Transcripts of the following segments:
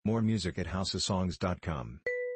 More music at houseofsongs.com.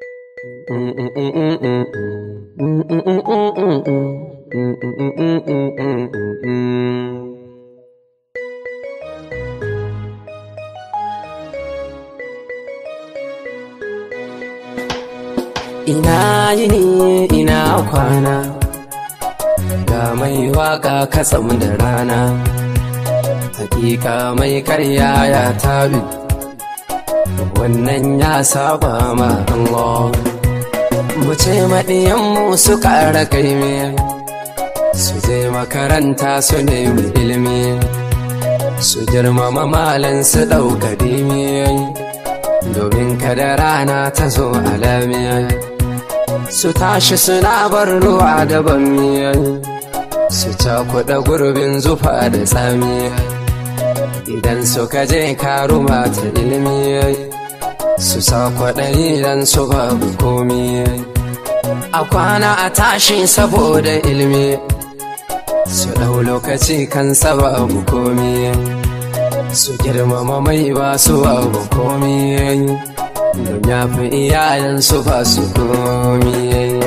Ina yini ina kwana ga mai waka katsam da rana hakika mai karya ya tabi wannan ya saba ma Allah mu ce maɗiyanmu su ƙara kaimi su je makaranta su nemi ilimi su girmama malan su ɗauka dimi domin kada rana ta zo alamiya su tashi suna bar ruwa da bammiya su cakuɗa gurbin zufa da tsami idan suka je karuma ta ilimi su sa kwaɗayi dan su babu komi a kwana a tashi saboda ilimi su ɗau lokaci kan babu komi su girmama mai ba su babu komi don ya fi iyayensu ba su komi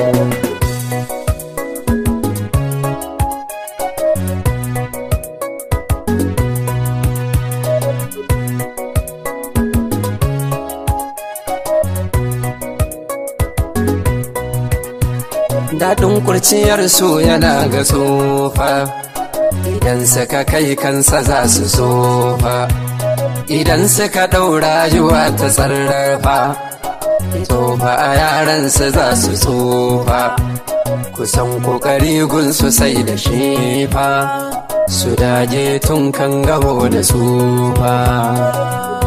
daɗin kurciyar su yana ga tsofa idan suka kai kansa za su sofa idan suka ɗaura yiwa ta tsarrafa tsofa a yaransu za su tsofa kusan kokari gunsu sai da shefa su daje tun kan gabo da tsufa